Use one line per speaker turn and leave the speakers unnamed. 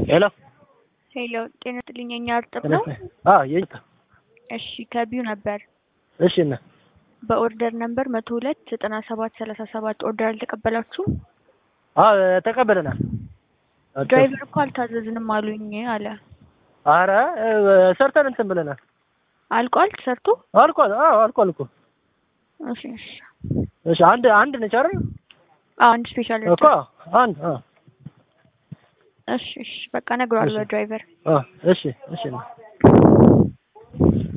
ሄሎ
ሄሎ ጤና ይስጥልኝ። የኛ እርጥብ ነው።
አዎ የኛ
እሺ ከቢዩ ነበር
እሺ እና
በኦርደር ነምበር መቶ ሁለት ዘጠና ሰባት ሰላሳ ሰባት ኦርደር አልተቀበላችሁም?
አዎ ተቀበለናል።
ድራይቨር እኮ አልታዘዝንም አሉኝ አለ።
አረ ሰርተን እንትን ብለናል።
አልቋል ተሰርቶ?
አልቋል። አዎ አልቋል እኮ
እሺ እሺ
እሺ አንድ አንድ ነች አይደል?
አዎ አንድ ስፔሻል
እኮ አንድ አዎ
እሺ እሺ በቃ እነግረዋለሁ ድራይቨር
አዎ እሺ እሺ